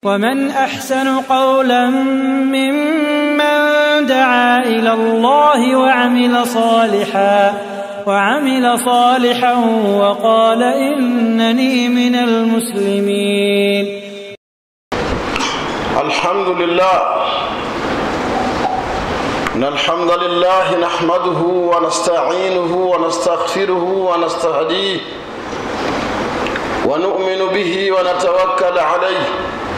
ومن احسن قولا ممن دعا الى الله وعمل صالحا وعمل صالحا وقال انني من المسلمين الحمد لله إن الحمد لله نحمده ونستعينه ونستغفره ونستهديه ونؤمن به ونتوكل عليه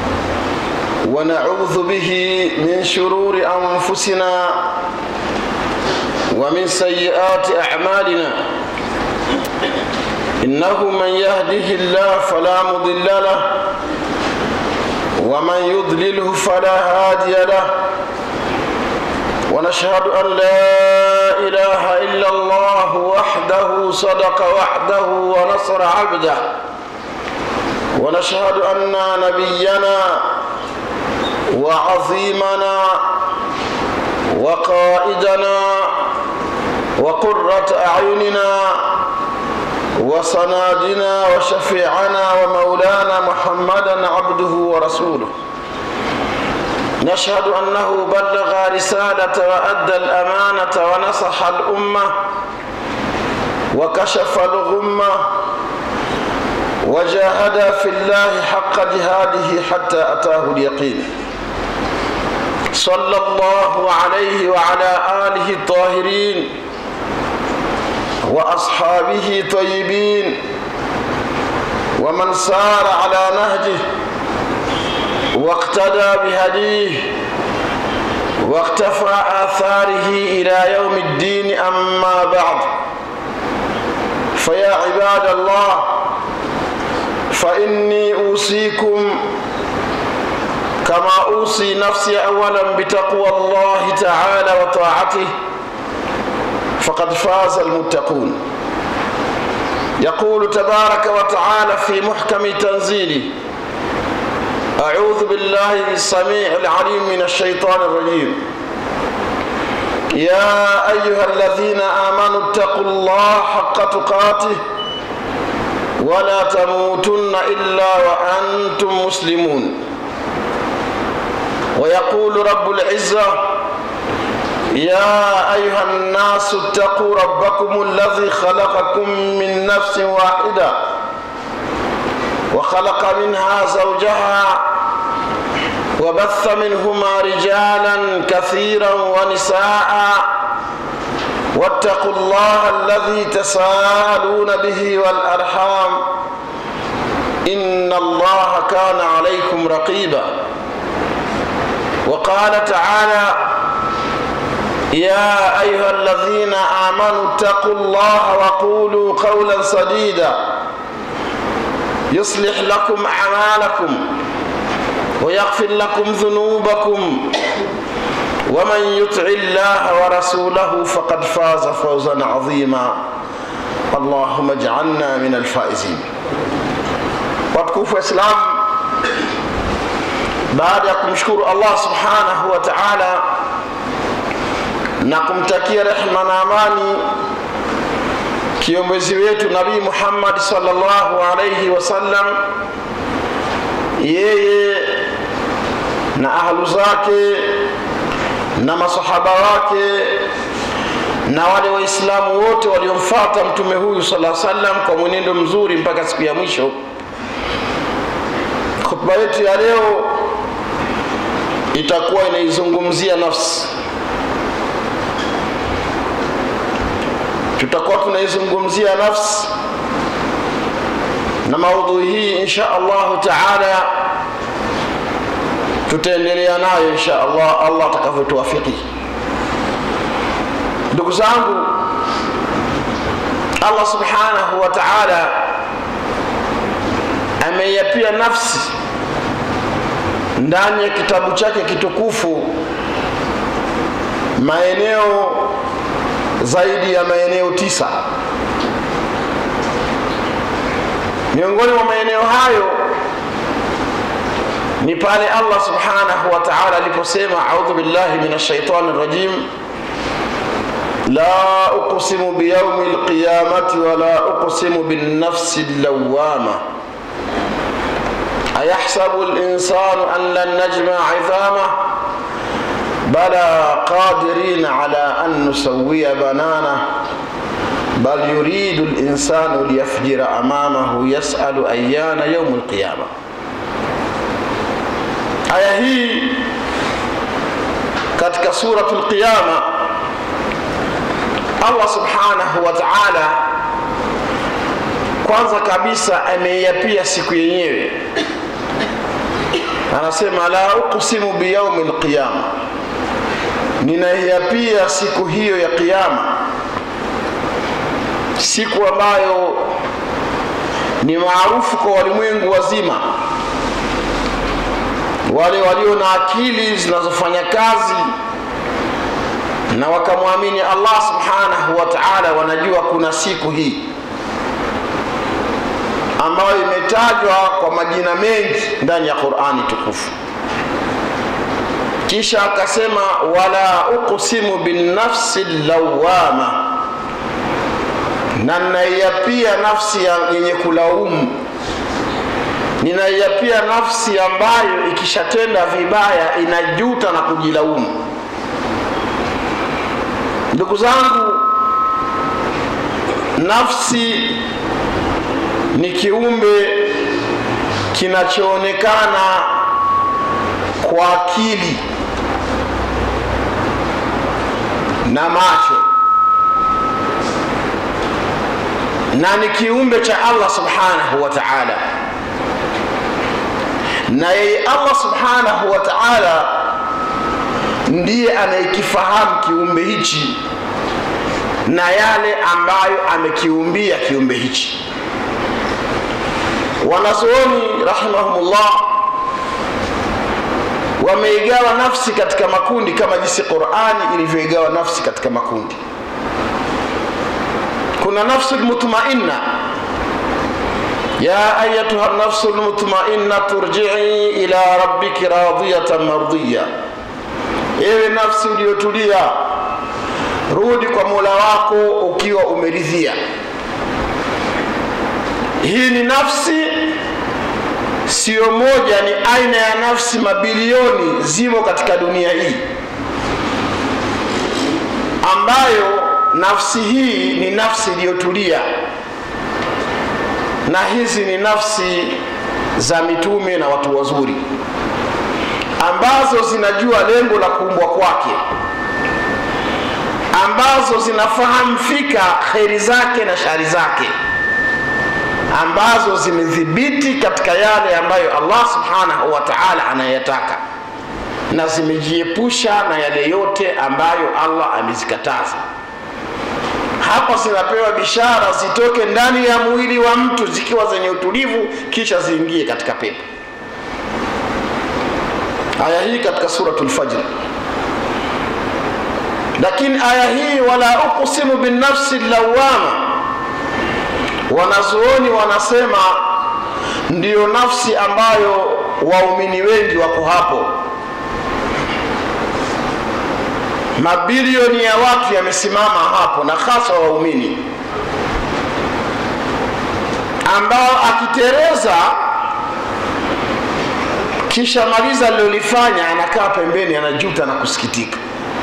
ونعوذ به من شرور أنفسنا ومن سيئات أعمالنا إنه من يهده الله فلا مضل له ومن يضلله فلا هادي له ونشهد أن لا إله إلا الله وحده صدق وحده ونصر عبده ونشهد أن نبينا وعظيمنا وقائدنا وقرة أعيننا وصنادنا وشفيعنا ومولانا محمدا عبده ورسوله نشهد أنه بلغ رسالة وأدى الأمانة ونصح الأمة وكشف الغمة وجاهد في الله حق جهاده حتى أتاه اليقين صلى الله عليه وعلى آله الطاهرين وأصحابه طيبين ومن سار على نهجه واقتدى بهديه واقتفى آثاره إلى يوم الدين أما بعد فيا عباد الله فإني أوصيكم كما أوصي نفسي أولا بتقوى الله تعالى وطاعته فقد فاز المتقون يقول تبارك وتعالى في محكم تنزيله أعوذ بالله السميع العليم من الشيطان الرجيم يا أيها الذين آمنوا اتقوا الله حق تقاته ولا تموتن إلا وأنتم مسلمون ويقول رب العزة يا أيها الناس اتقوا ربكم الذي خلقكم من نفس واحدة وخلق منها زوجها وبث منهما رجالا كثيرا ونساء واتقوا الله الذي تساءلون به والأرحام إن الله كان عليكم رقيبا وقال تعالى يا أيها الذين آمنوا اتقوا الله وقولوا قولا سديدا يصلح لكم أعمالكم ويغفر لكم ذنوبكم ومن يطع الله ورسوله فقد فاز فوزا عظيما اللهم اجعلنا من الفائزين watukufu wa Islam, baada ya kumshukuru Allah subhanahu wa ta'ala na kumtakia rehma na amani kiongozi wetu Nabii Muhammad sallallahu alayhi wasallam, yeye na ahlu zake na masahaba wake na wale waislamu wote waliomfuata mtume huyu sallallahu alaihi wasallam kwa mwenendo mzuri mpaka siku ya mwisho. Khutba yetu ya leo itakuwa inaizungumzia nafsi. Tutakuwa tunaizungumzia nafsi, na maudhui hii insha Allahu taala tutaendelea nayo insha Allah, Allah atakavyotuwafiki. Ndugu zangu, Allah subhanahu wa ta'ala ameiapia nafsi ndani ya kitabu chake kitukufu maeneo zaidi ya maeneo tisa. Miongoni mwa maeneo hayo ni pale Allah subhanahu wa ta'ala aliposema, a'udhu billahi minash shaitani rajim la uqsimu biyaumi lqiyamati wala uqsimu binnafsi llawama ayahsabu linsanu an lan najma idhamah bala qadirin ala an nusawiya banana bal yuridu linsanu liyafjira amamahu yasalu ayana yaumu lqiyama aya hii katika suratu lqiyama allah subhanahu wa taala kwanza kabisa ameiapia siku yenyewe anasema la uqsimu biyaumi lqiyama ninaiapia siku hiyo ya qiama siku ambayo ni maarufu kwa walimwengu wazima wale walio na akili zinazofanya kazi na wakamwamini allah subhanahu wa taala wanajua kuna siku hii ambayo imetajwa kwa majina mengi ndani ya qurani tukufu kisha akasema wala uqsimu binnafsi lawama na ninaiapia nafsi yenye kulaumu ninaiapia nafsi ambayo ikishatenda vibaya inajuta na kujilaumu ndugu zangu nafsi ni kiumbe kinachoonekana kwa akili na macho na ni kiumbe cha allah subhanahu wa taala na yeye allah subhanahu wa taala ndiye anayekifahamu kiumbe hichi na yale ambayo amekiumbia kiumbe hichi wanazuoni rahimahumullah wameigawa nafsi katika makundi kama jinsi qurani ilivyoigawa nafsi katika makundi kuna nafsu lmutmainna ya ayatuha nafsu lmutmainna turjii ila rabbiki radiyatan mardiya ewe nafsi uliyotulia rudi kwa mola wako ukiwa umeridhia hii ni nafsi siyo moja ni aina ya nafsi mabilioni zimo katika dunia hii ambayo nafsi hii ni nafsi iliyotulia na hizi ni nafsi za mitume na watu wazuri ambazo zinajua lengo la kuumbwa kwake ambazo zinafahamu fika kheri zake na shari zake ambazo zimedhibiti katika yale ambayo allah subhanahu wa taala anayataka na zimejiepusha na yale yote ambayo allah amezikataza hapa zinapewa bishara zitoke ndani ya mwili wa mtu zikiwa zenye utulivu kisha ziingie katika pepo aya hii katika suratu lfajri lakini aya hii wala uqsimu binnafsi lawama wanazuoni wanasema ndiyo nafsi ambayo waumini wengi wako hapo mabilioni ya watu yamesimama hapo na hasa waumini ambao akitereza kisha maliza alilolifanya anakaa pembeni anajuta na kusikitika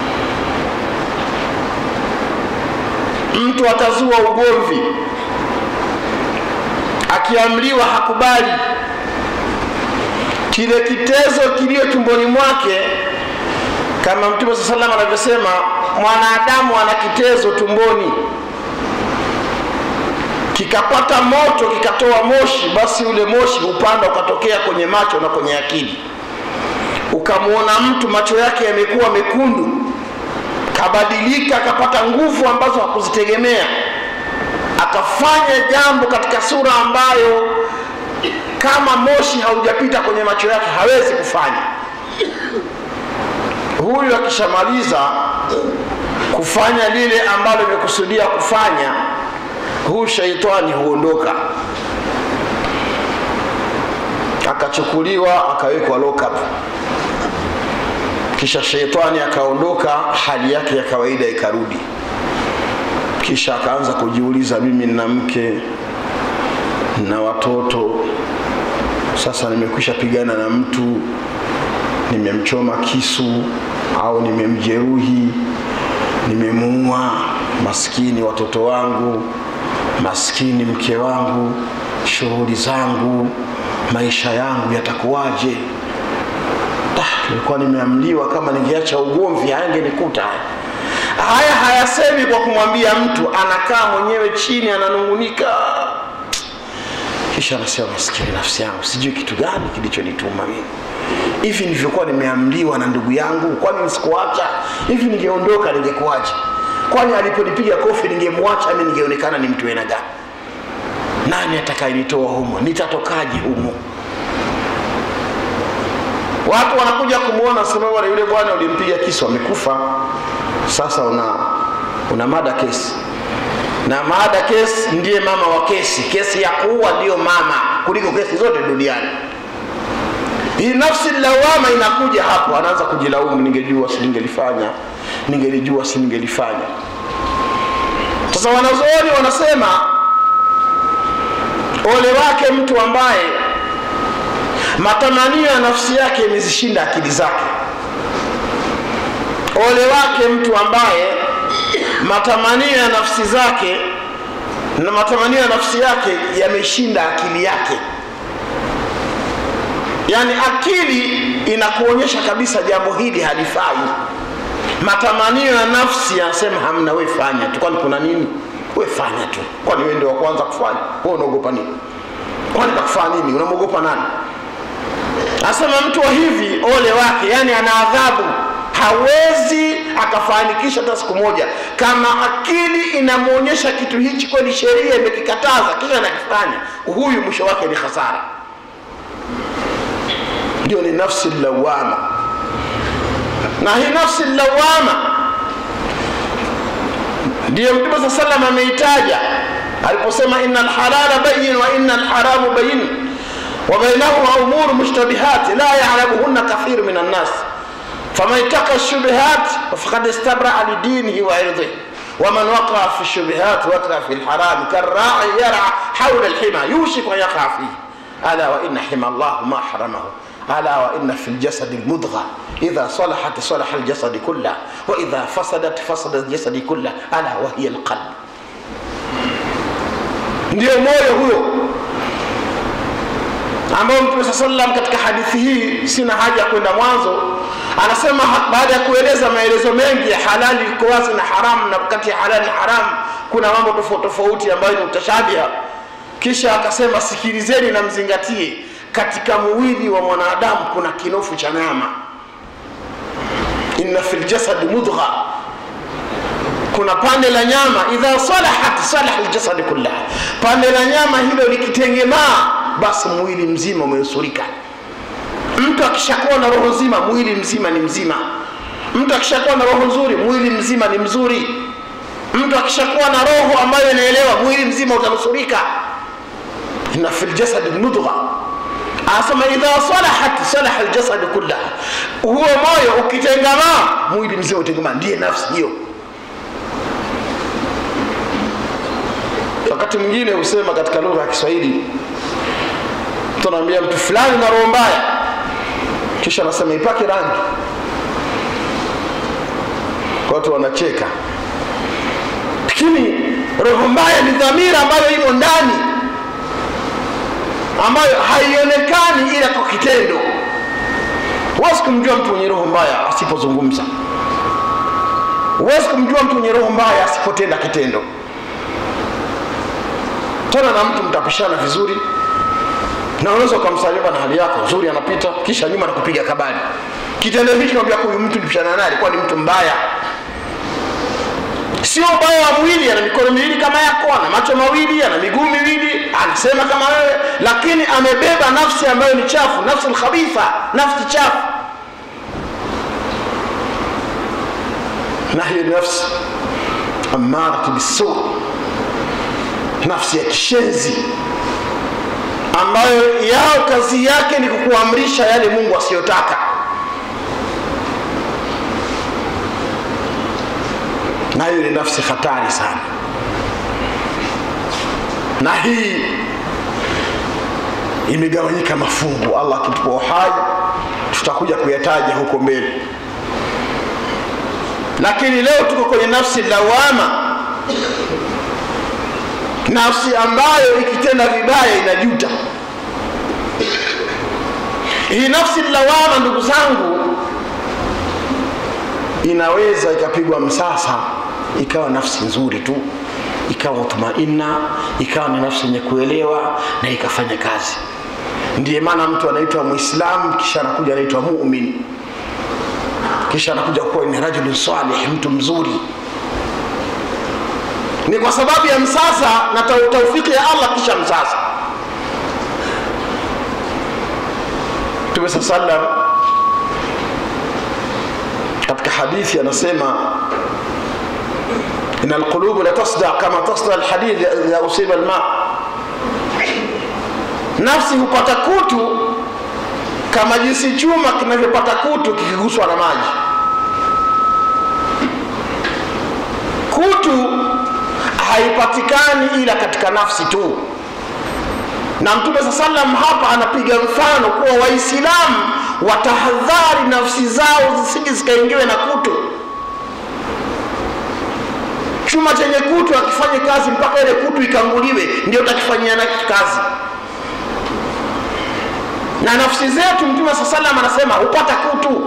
mtu atazua ugomvi akiamriwa hakubali kile kitezo kilio tumboni mwake kama mtume saa salam anavyosema mwanadamu ana kitezo tumboni kikapata moto kikatoa moshi basi ule moshi upanda ukatokea kwenye macho na kwenye akili ukamwona mtu macho yake yamekuwa mekundu kabadilika akapata nguvu ambazo hakuzitegemea akafanya jambo katika sura ambayo kama moshi haujapita kwenye macho yake hawezi kufanya huyu akishamaliza kufanya lile ambalo imekusudia kufanya huyu shaitani huondoka akachukuliwa akawekwa lockup kisha sheitani akaondoka hali yake ya kawaida ikarudi kisha akaanza kujiuliza mimi nina mke na watoto sasa nimekwisha pigana na mtu nimemchoma kisu au nimemjeruhi nimemuua maskini watoto wangu maskini mke wangu shughuli zangu maisha yangu yatakuwaje nilikuwa nimeamliwa kama ningeacha ugomvi hayangenikuta haya hayasemi kwa kumwambia mtu anakaa mwenyewe chini ananungunika kisha anasema maskini nafsi yangu sijui kitu gani kilichonituma mimi hivi nilivyokuwa nimeamliwa na ndugu yangu kwani sikuacha hivi ningeondoka ningekuaje kwani aliponipiga kofi ningemwacha mi ningeonekana ni mtu aina gani nani atakayenitoa humo nitatokaje humo watu wanakuja kumwona sema bwana yule bwana ulimpiga kisu amekufa sasa una una mada kesi na mada kesi ndiye mama wa kesi kesi ya kuua ndiyo mama kuliko kesi zote duniani hii nafsi lawama inakuja hapo anaanza kujilaumu ningejua si ningelifanya ningelijua si ningelifanya sasa wanazooni wanasema ole wake mtu ambaye matamanio ya nafsi yake imezishinda akili zake ole wake mtu ambaye matamanio ya nafsi zake na matamanio ya nafsi yake yameshinda akili yake yaani akili inakuonyesha kabisa jambo hili halifai matamanio ya nafsi yanasema hamna we fanya tu kwani kuna nini we fanya tu kwani we ndio wa kwanza kufanya we unaogopa nini kwani takufanya nini unamwogopa nani asema mtu wa hivi ole wake yani ana adhabu hawezi akafanikisha hata siku moja kama akili inamwonyesha kitu hichi kweli sheria imekikataza kisha anakifanya huyu mwisho wake ni hasara ndio ni nafsi lawama na hii nafsi lawama ndiyo mtume saa salam ameitaja aliposema ina lhalala bayin wa ina lharamu bayin وبينهما أمور مشتبهات لا يعلمهن كثير من الناس فمن اتقى الشبهات فقد استبرأ لدينه وعرضه ومن وقع في الشبهات وقع في الحرام كالراعي يرعى حول الحمى يوشك أن يقع فيه ألا وإن حمى الله ما حرمه ألا وإن في الجسد المضغة إذا صلحت صلح الجسد كله وإذا فسدت فسد الجسد كله ألا وهي القلب ndio moyo huyo ambao mtume saa salam katika hadithi hii sina haja ya kwenda mwanzo anasema baada ya kueleza maelezo mengi ya halali iko wazi na haramu na kati ya halali na haramu kuna mambo tofauti tofauti ambayo ni utashabiha kisha akasema sikilizeni na mzingatie katika mwili wa mwanadamu kuna kinofu cha nyama inna fi ljasadi mudgha kuna pande la nyama idha salahat salaha ljasadi kullaha pande la nyama hilo likitengemaa basi mwili mzima umenusurika mtu akishakuwa na roho nzima mwili mzima ni mzima mtu akishakuwa na roho nzuri mwili mzima ni mzuri mtu akishakuwa na roho ambayo inaelewa mwili mzima utanusurika inna fi ljasadi mudgha anasema idha salahat salaha ljasadi kullaha huo moyo ukitengamaa mwili mzima utengamaa ndiye nafsi hiyo wakati mwingine husema katika lugha ya kiswahili mtu anaambia mtu fulani na roho mbaya kisha anasema ipake rangi watu wanacheka lakini roho mbaya ni dhamira ambayo imo ndani ambayo haionekani ila kwa kitendo huwezi kumjua mtu mwenye roho mbaya asipozungumza huwezi kumjua mtu mwenye roho mbaya asipotenda kitendo tena na mtu mtapishana vizuri na unaweza ukamsalimia na hali yako nzuri anapita kisha nyuma nakupiga kabali kitendo hichi naambia huyu mtu nipishana naye alikuwa ni mtu mbaya sio ubaya wa mwili ana mikono miwili kama yako ana macho mawili ana miguu miwili anasema kama wewe lakini amebeba nafsi ambayo ni chafu nafsi lkhabitha nafsi chafu na hiyo nafsi amaratu bisu nafsi ya kishenzi ambayo yao kazi yake ni kukuamrisha yale mungu asiyotaka nayo ni nafsi hatari sana na hii imegawanyika mafungu allah akitupa uhai tutakuja kuyataja huko mbele lakini leo tuko kwenye nafsi lawama nafsi ambayo ikitenda vibaya inajuta hii nafsi lawama ndugu zangu inaweza ikapigwa msasa ikawa nafsi nzuri tu ikawa mutmainna ikawa ni nafsi yenye kuelewa na ikafanya kazi ndiye maana mtu anaitwa mwislamu kisha anakuja anaitwa mumin kisha anakuja kuwa ni rajulun salih mtu mzuri ni kwa sababu ya msasa na taufiki ya allah kisha msasa mtume saa salam katika hadithi anasema ina alqulubu la tasda kama tasda alhadid idha usiba alma nafsi hupata kutu kama jinsi chuma kinavyopata kutu kikiguswa na maji kutu haipatikani ila katika nafsi tu na mtume saa salam hapa anapiga mfano kuwa waislamu watahadhari nafsi zao zisije zikaingiwe na kutu chuma chenye kutu akifanye kazi mpaka ile kutu ikanguliwe ndio utakifanyia na kazi na nafsi zetu mtume saa salam anasema hupata kutu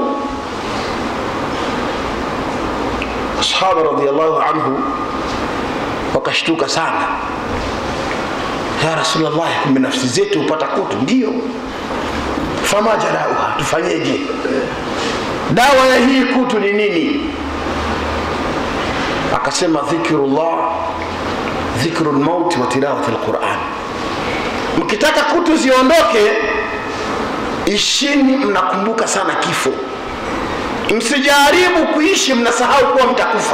sahaba radiallahu anhu wakashtuka sana ya rasulllah kumbe nafsi zetu hupata kutu ndio fama jarauha tufanyeje dawa ya hii kutu ni nini akasema dhikrullah dhikru lmauti wa tilawati lquran mkitaka kutu ziondoke ishini mnakumbuka sana kifo msijaribu kuishi mnasahau kuwa mtakufa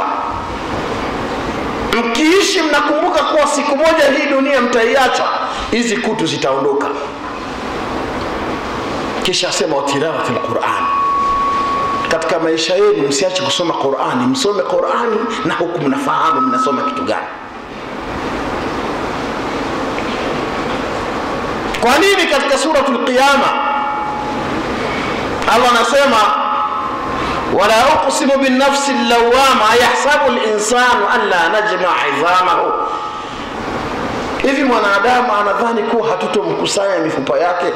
mkiishi mnakumbuka kuwa siku moja hii dunia mtaiacha hizi kutu zitaondoka kisha asema watilawati lquran katika maisha yenu msiache kusoma qurani msome qurani na huku mnafahamu mnasoma kitu gani kwa nini katika suratu lqiyama allah anasema wala uqsimu binafsi llawama ayahsabu linsanu an la najmaa idhamahu hivi mwanadamu anadhani kuwa hatutomkusanya mifupa yake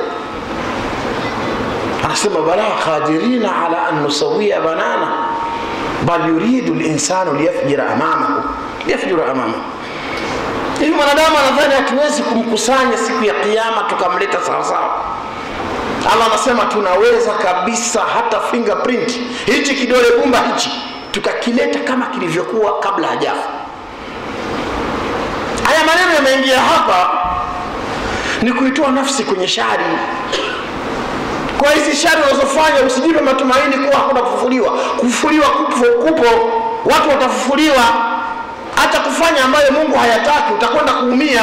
anasema bala qadirina ala an nusawia banana bal yuridu linsanu liyafjira amamahu liyafjura amamahu hivi mwanadamu anadhani hatuwezi kumkusanya siku ya kiama tukamleta sawasawa allah anasema tunaweza kabisa hata fingerprint hichi kidole gumba hichi tukakileta kama kilivyokuwa kabla hajafa haya maneno yameingia hapa ni kuitoa nafsi kwenye shari kwa hizi shari unazofanya usijipe matumaini kuwa hakuna kufufuliwa kufufuliwa kupo, kupo watu watafufuliwa hata kufanya ambayo mungu hayataki utakwenda kuumia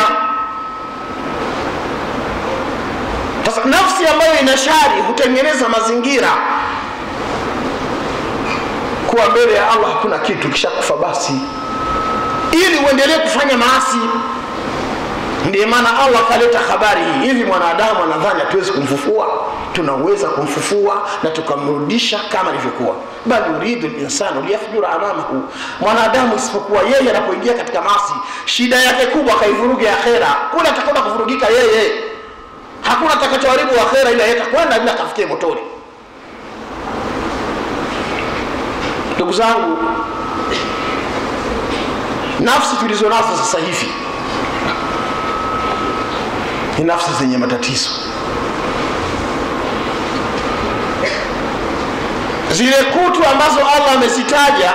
sasa nafsi ambayo ina shari hutengeneza mazingira kuwa mbele ya allah hakuna kitu kishakufa basi ili uendelee kufanya maasi ndiyo maana allah akaleta habari hii hivi mwanadamu anadhani hatuwezi kumfufua tunaweza kumfufua na tukamrudisha kama alivyokuwa bal yuridu linsanu liyafjura amamahu mwanadamu isipokuwa yeye anapoingia katika masi shida yake kubwa akaivuruga akhera kule atakwenda kuvurugika yeye hakuna atakachoharibu akhera ila yetakwenda bila kafikie motoni ndugu zangu nafsi tulizo nazo sasa hivi ni nafsi zenye matatizo zile kutu ambazo allah amezitaja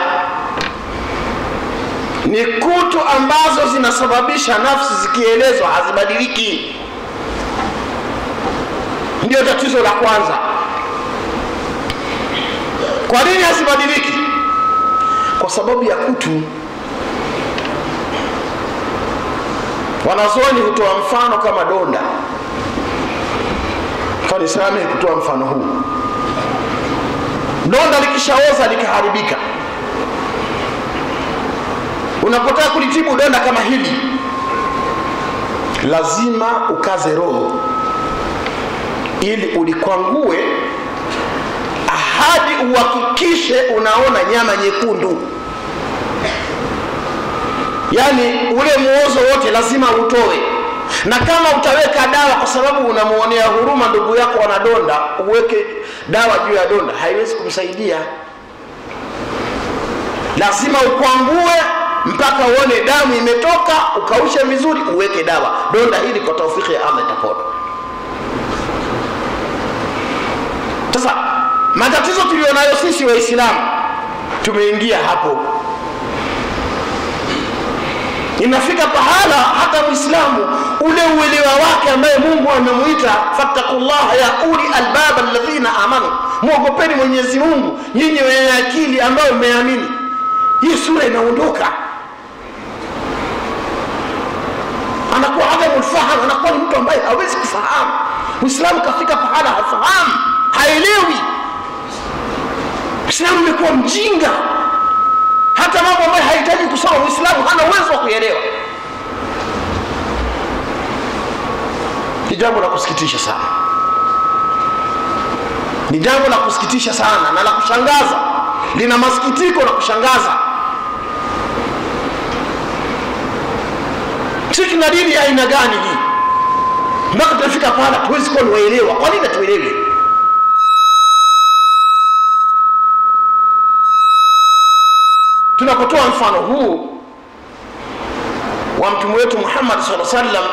ni kutu ambazo zinasababisha nafsi zikielezwa hazibadiliki ndio tatizo la kwanza kwa nini hazibadiliki kwa sababu ya kutu wanazuoni hutoa mfano kama donda kanisamehe kutoa mfano huu donda likishaoza likaharibika unapotaka kulitibu donda kama hili lazima ukaze roho ili ulikwangue hadi uhakikishe unaona nyama nyekundu yaani ule muozo wote lazima utoe na kama utaweka dawa kwa sababu unamuonea huruma ndugu yako wanadonda uweke dawa juu ya donda haiwezi kumsaidia lazima ukwangue mpaka uone damu imetoka ukaushe vizuri uweke dawa donda hili kwa taufiki ya allah itapona sasa matatizo tulionayo sisi waislamu tumeingia hapo inafika pahala hata mwislamu ule uelewa wake ambaye mungu amemwita fattakullaha ya uli albab alladhina amanu mwogopeni mwenyezi mungu nyinyi wenye akili ambayo mmeamini hii sura inaondoka anakuwa adamu lfahamu anakuwa ni mtu ambaye hawezi kufahamu mwislamu kafika pahala hafahamu haelewi mwislamu imekuwa mjinga hata mambo ambayo hahitaji kusoma mwislamu hana uwezo wa kuelewa ni jambo la kusikitisha sana ni jambo la kusikitisha sana na la kushangaza lina masikitiko la kushangaza sisi tuna dini ya aina gani hii mpaka tunafika pahala tuwezi kuwa niwaelewa kwa nini hatuelewi tunapotoa mfano huu wa mtume wetu muhammad saa sallam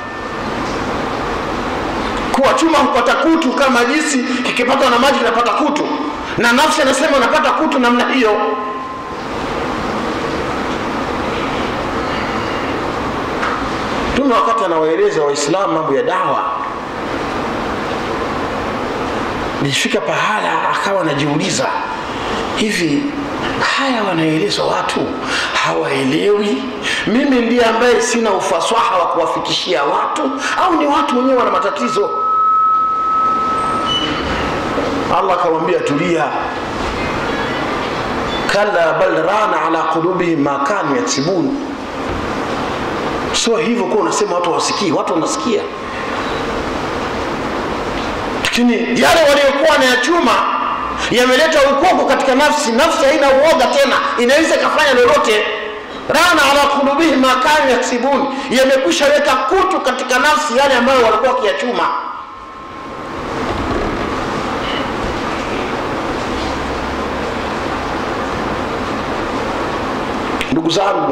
kuwa chuma hupata kutu kama jinsi kikipatwa na maji kinapata kutu na nafsi anasema unapata kutu namna hiyo mtume wakati anawaeleza waislamu mambo ya dawa nilifika pahala akawa anajiuliza hivi haya wanaelezwa watu hawaelewi mimi ndiye ambaye sina ufasaha wa kuwafikishia watu au ni watu wenyewe wana matatizo allah akamwambia tulia kalla bal rana ala qulubihim ma kanu yaksibun sio hivyo kuwa unasema watu hawasikii watu wanasikia lakini yale waliokuwa na ya chuma yameleta ukoko katika nafsi nafsi haina uoga tena inaweza ikafanya lolote rana ala kulubihim ma kanu yaksibun yamekwisha weka kutu katika nafsi yale ambayo walikuwa wakiyachuma ndugu zangu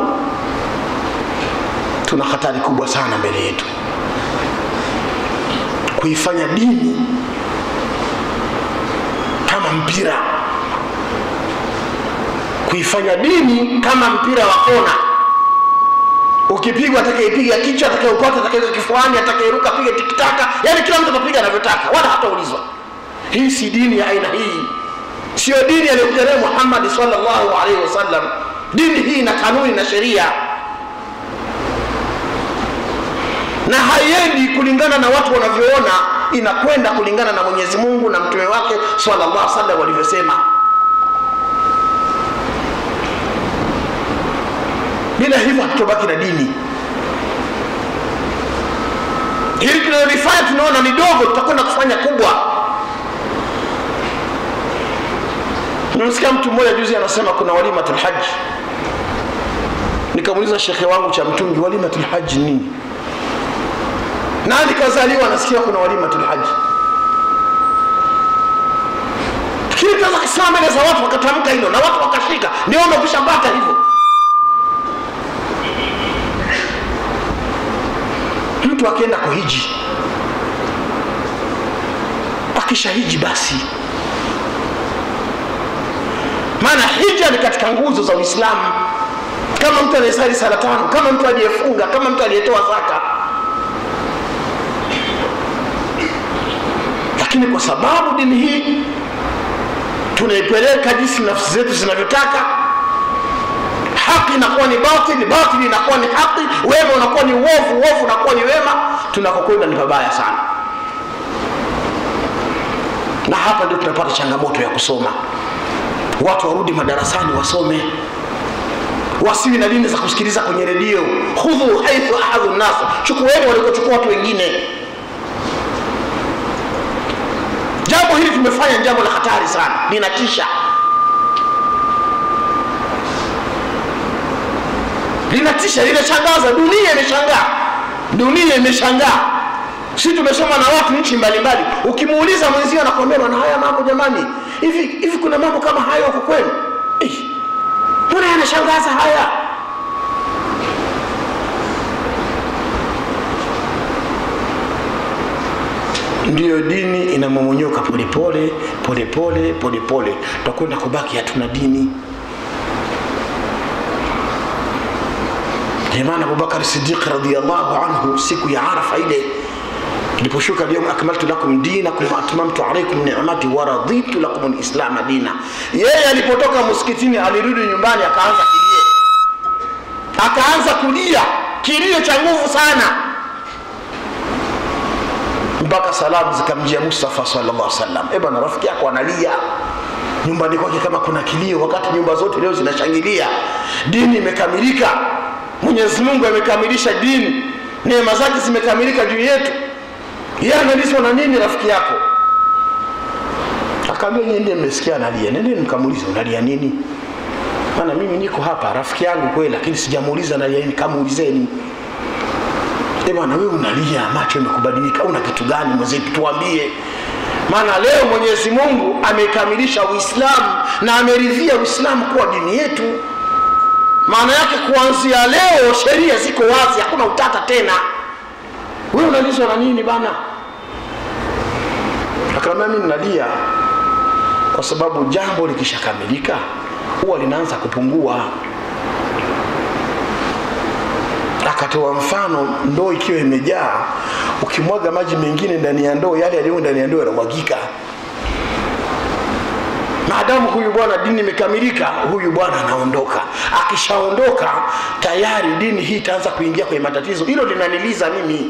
tuna hatari kubwa sana mbele yetu kuifanya dini kama mpira kuifanya dini kama mpira wa kona ukipigwa atakaipiga kichwa atakayeupata atakaweka kifuani atakayeruka piga tikitaka yani kila mtu atapiga anavyotaka wala hataulizwa hii si dini ya aina hii sio dini aliyokuja naye muhammadi salllahu alaihi wasallam dini hii na kanuni na sheria na haiendi kulingana na watu wanavyoona inakwenda kulingana na mwenyezi mungu na mtume wake salllah salam walivyosema bila hivyo hatutobaki na dini hili tunalolifanya tunaona ni dogo tutakwenda kufanya kubwa nimesikia mtu mmoja juzi anasema kuna walimatulhaji nikamuuliza shekhe wangu cha mtungi walimatulhaji nini nani kazaliwa anasikia kuna walimatulhaji lakini tunaweza kusimama mbele za watu wakatamka hilo na watu wakashika ndio umekushapata hivyo mtu akienda kuhiji akishahiji basi maana hija ni katika nguzo za uislamu kama mtu anayesali sala tano kama mtu aliyefunga kama mtu aliyetoa zaka lakini kwa sababu dini hii tunaipeleka jinsi nafsi zetu zinavyotaka haki inakuwa ni batili batili inakuwa ni haki wema unakuwa ni uovu uovu unakuwa ni wema tunakokwenda ni pabaya sana na hapa ndio tunapata changamoto ya kusoma watu warudi madarasani wasome wasiwi na dini za kusikiliza kwenye redio hudhu haithu ahadhu nnas chukueni walikochukua watu wengine jambo hili tumefanya jambo la hatari sana linatisha linatisha linashangaza dunia imeshangaa dunia imeshangaa si tumesoma na watu nchi mbalimbali ukimuuliza mwenzio anakwambia bana haya mambo jamani hivi hivi kuna mambo kama hayo huko kwenu Eh, mbona yanashangaza haya ndiyo dini inamomonyoka polepole polepole polepole tutakwenda kubaki hatuna dini imana abubakar sidiq radiallahu anhu siku ya arafa ile iliposhuka lyauma akmaltu lakum dinakum waatmamtu alaikum nimati waraditu lakum lislama dina yeye alipotoka msikitini alirudi nyumbani akaanza kilio akaanza kulia kilio cha nguvu sana mpaka salamu zikamjia mustafa sallallahu salam e bwana rafiki yako analia nyumbani kwake kama kuna kilio wakati nyumba zote leo zinashangilia dini imekamilika mwenyezi mungu amekamilisha dini neema zake zimekamilika juu yetu yeye analiswa na nini rafiki yako akaambia nyie ndiye mmesikia analia nendeni mkamuuliza unalia nini maana mimi niko hapa rafiki yangu kweli lakini sijamuuliza analia nini kamuulizeni e bwana wewe unalia macho imekubadilika una kitu gani mwenzetu tuambie maana leo mwenyezi mungu amekamilisha uislamu na ameridhia uislamu kuwa dini yetu maana yake kuanzia leo sheria ziko wazi hakuna utata tena wewe unalizwa na nini bana akaambia mimi nalia kwa sababu jambo likishakamilika huwa linaanza kupungua akatoa mfano ndoo ikiwa imejaa ukimwaga maji mengine ndani ya ndoo yale yaliyo ndani ya ndoo yanamwagika maadamu huyu bwana dini imekamilika huyu bwana anaondoka akishaondoka tayari dini hii itaanza kuingia kwenye matatizo hilo linaniliza mimi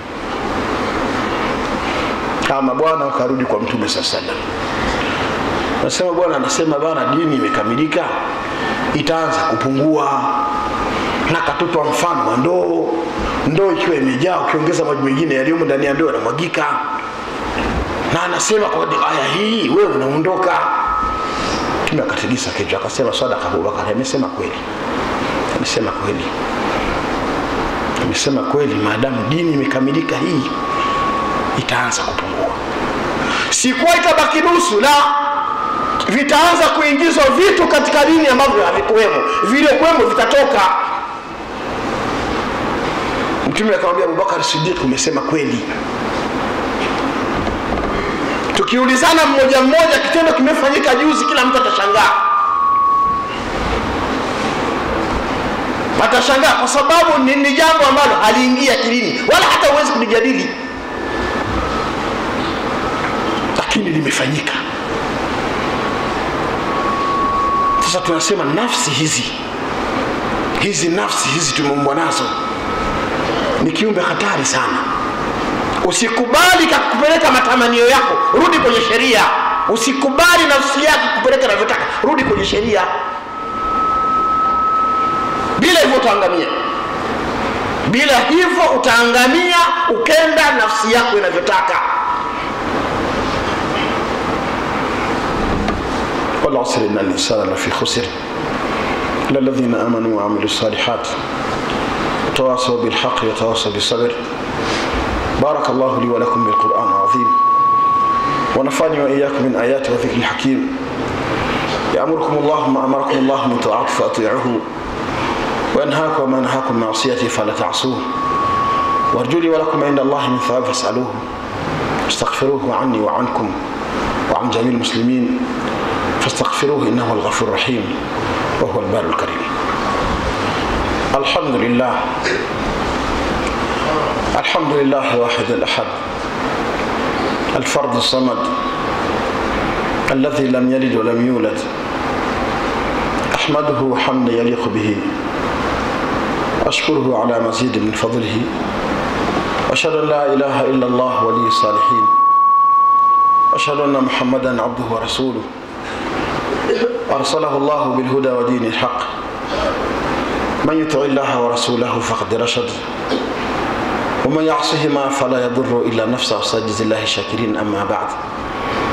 kama bwana ukarudi kwa mtume saa salam nasema bwana anasema bwana dini imekamilika itaanza kupungua na katupa mfano wa ndoo ndoo ikiwa imejaa ukiongeza maji mengine yaliyomo ndani ya ndoo yanamwagika na anasema kwa aya hii wewe unaondoka mtume akatikisa kichwa akasema sadaka abubakar amesema kweli amesema kweli amesema kweli maadamu dini imekamilika hii itaanza kupungua sikuwa itabaki nusu la vitaanza kuingizwa vitu katika dini ambavyo havikuwemo vilivyokuwemo vitatoka mtume akamwambia abubakar sidiq umesema kweli tukiulizana mmoja mmoja kitendo kimefanyika juzi kila mtu atashangaa atashangaa kwa sababu ni, ni jambo ambalo haliingia akilini wala hata huwezi kulijadili lakini limefanyika sasa tunasema nafsi hizi hizi nafsi hizi tumeumbwa nazo ni kiumbe hatari sana usikubali kakupeleka matamanio yako rudi kwenye sheria usikubali nafsi yako kupeleka navyotaka rudi kwenye sheria bila hivyo utaangamia bila hivyo utaangamia ukenda nafsi yako inavyotaka والعصر إن الإنسان لفي خسر إلا الذين آمنوا وعملوا الصالحات وتواصوا بالحق وتواصوا بالصبر بارك الله لي ولكم بالقرآن العظيم ونفعني وإياكم من آيات وذكر الحكيم يأمركم الله ما أمركم الله من طاعته فأطيعوه وينهاكم وما نهاكم من معصيته فلا تعصوه وارجو لي ولكم عند الله من ثواب فاسألوه استغفروه عني وعنكم وعن جميع المسلمين فاستغفروه إنه الغفور الرحيم وهو البار الكريم الحمد لله الحمد لله الواحد الأحد الفرد الصمد الذي لم يلد ولم يولد أحمده حمدا يليق به أشكره على مزيد من فضله أشهد أن لا إله إلا الله ولي الصالحين أشهد أن محمدا عبده ورسوله أرسله الله بالهدى ودين الحق من يطع الله ورسوله فقد رشد ومن يعصهما فلا يضر إلا نفسه وسجد الله الشاكرين أما بعد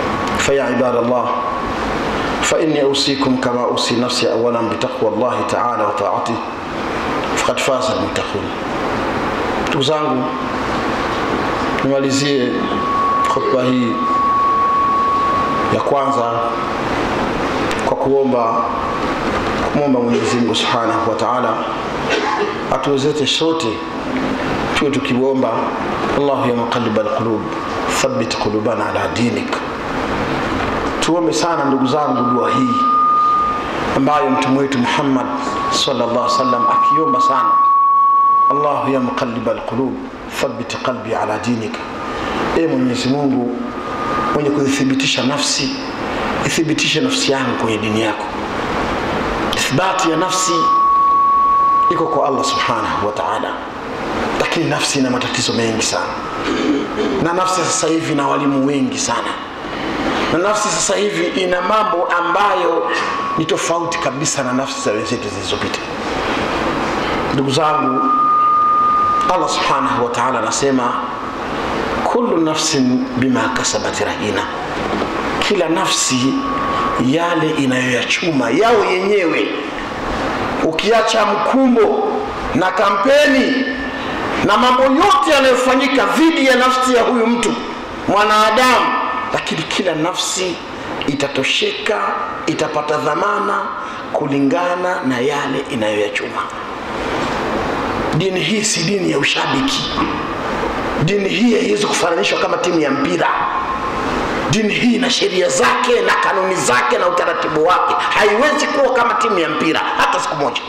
فيا عباد الله فإني أوصيكم كما أوصي نفسي أولا بتقوى الله تعالى وطاعته فقد فاز المتقون ndugu zangu nimalizie khutba hii ya kwanza kwa kuomba kumwomba mwenyezi mungu subhanahu wa taala atuwezete sote tuwe tukiomba allahu ya muqaliba alqulub thabit qulubana ala dinik tuombe sana ndugu zangu dua hii ambayo mtume wetu muhammad sallallahu sallam akiomba sana allahu ya muqaliba alqulub thabit qalbi ala dinika e mwenyezi mungu mwenye kuzithibitisha nafsi ithibitishe nafsi yangu kwenye dini yako ithbati ya nafsi iko kwa allah subhanahu wa taala lakini nafsi ina matatizo mengi sana na nafsi sasa hivi ina walimu wengi sana na nafsi sasa hivi ina mambo ambayo ni tofauti kabisa na nafsi za wenzetu zilizopita ndugu zangu allah subhanahu wa taala anasema kullu nafsin bima kasabat rahina kila nafsi yale inayoyachuma yao yenyewe ukiacha mkumbo na kampeni na mambo yote yanayofanyika dhidi ya nafsi ya huyu mtu mwanadamu lakini kila nafsi itatosheka itapata dhamana kulingana na yale inayoyachuma dini hii si dini ya ushabiki dini hii haiwezi kufananishwa kama timu ya mpira dini hii ina sheria zake na kanuni zake na utaratibu wake haiwezi kuwa kama timu ya mpira hata siku moja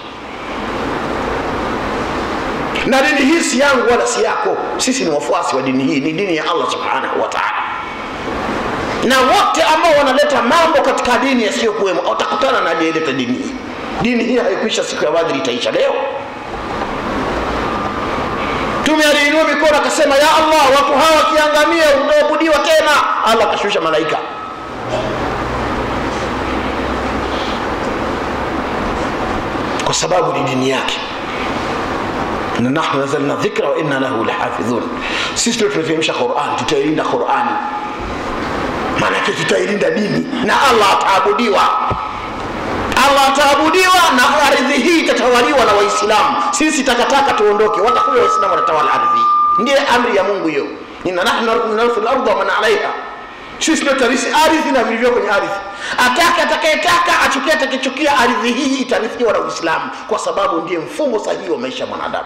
na dini hii si yangu wala si yako sisi ni wafuasi wa dini hii ni dini ya allah subhanahu wa taala na wote ambao wanaleta mambo katika dini yasiyokuwemo watakutana na aliyeleta dini hii dini hii haikuisha siku ya badri itaisha leo mtume aliinua mikono akasema ya allah watu hawa wakiangamia utaabudiwa tena allah akashusha malaika kwa sababu ni dini yake na nahnu nazalna dhikra wa inna lahu lahafidhun sisi ndio tunateremsha quran tutailinda qurani maanake tutailinda dini na allah ataabudiwa allah ataabudiwa na ardhi hii itatawaliwa na waislamu sisi takataka tuondoke watakuwa waislamu watatawala ardhi hii ndiye amri ya mungu hiyo inna nahnu narithu larda waman alaiha sisi ndio tarisi ardhi na vilivyo kwenye ardhi atake atakayetaka achukia atakichukia ardhi hii itarithiwa na uislamu kwa sababu ndiye mfumo sahihi wa maisha ya mwanadamu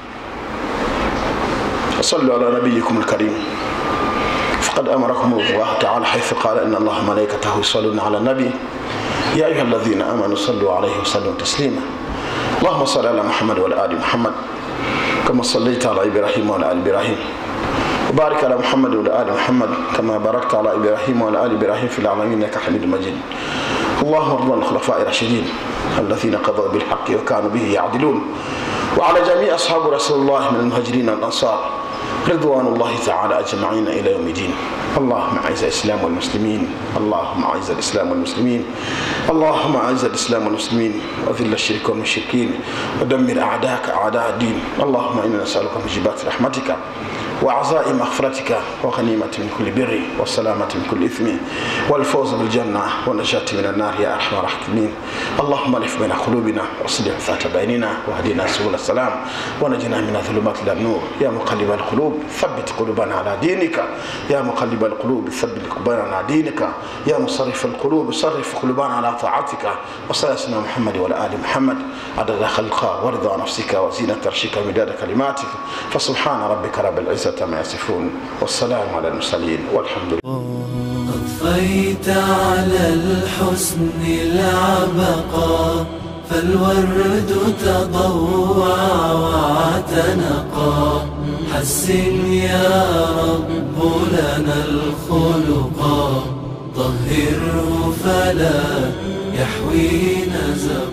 صلوا على نبيكم الكريم فقد امركم الله تعالى حيث قال ان الله ملائكته يصلون على النبي يا ايها الذين امنوا صلوا عليه وسلموا تسليما اللهم صل على محمد وعلى ال محمد كما صليت على ابراهيم وعلى ال ابراهيم وبارك على محمد وعلى ال محمد كما باركت على ابراهيم وعلى ال ابراهيم في العالمين انك حميد مجيد اللهم ارض عن الخلفاء الراشدين الذين قضوا بالحق وكانوا به يعدلون وعلى جميع اصحاب رسول الله من المهاجرين والانصار رضوان الله تعالى اجمعين الى يوم الدين اللهم اعز الاسلام والمسلمين اللهم اعز الاسلام والمسلمين اللهم اعز الاسلام والمسلمين واذل الشرك والمشركين ودمر اعداءك اعداء الدين اللهم انا نسالك موجبات رحمتك وعزاء مغفرتك وغنيمة من كل بر والسلامة من كل إثم والفوز بالجنة والنجاة من النار يا أرحم الراحمين اللهم الف بين قلوبنا واصلح ذات بيننا واهدنا سبل السلام ونجنا من الظلمات إلى النور يا مقلب القلوب ثبت قلوبنا على دينك يا مقلب القلوب ثبت قلوبنا على دينك يا مصرف القلوب صرف قلوبنا على طاعتك وصلى سيدنا محمد وعلى آل محمد عدد خلقك ورضا نفسك وزينة عرشك مداد كلماتك فسبحان ربك رب العزة عما يصفون والسلام على المرسلين والحمد لله أضفيت على الحسن العبقى فالورد تضوع واعتنقا حسن يا رب لنا الخلقا طهره فلا يحوي نزقا